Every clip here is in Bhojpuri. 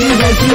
जैसी जैसी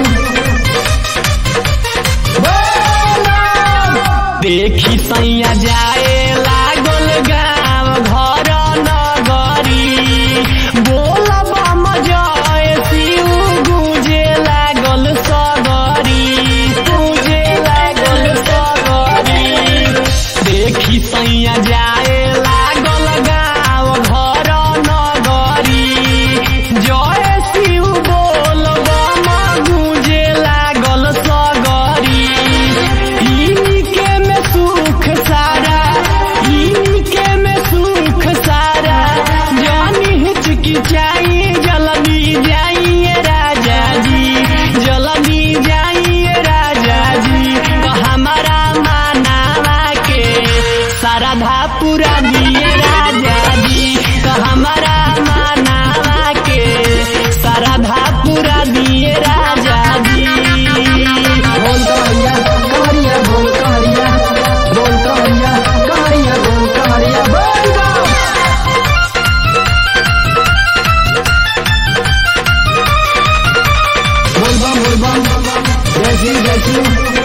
देखी सैया जाए लागल गाँव घर नगरी बोल बम जय शिव गुजे लागल सगरी गुजे लागल सगरी देखी सैया जाए लागल गाँव घर नगरी जय शिव बोल बम गुजे लागल सगरी इनके में सुख सारा इनके में सुख सारा जानी हिचकिचाई जल्दी जाइए राजा जी जल्दी जाइए राजा जी तो हमारा मानावा के श्रद्धा पूरा दिए राजा जी तो हमारा मानावा के श्रद्धा पूरा दिए राजा जी बोल कमरिया कमरिया बोल कमरिया बोल कमरिया कमरिया बोल कमरिया बोल गो बोल बम बोल बम जैसी जैसी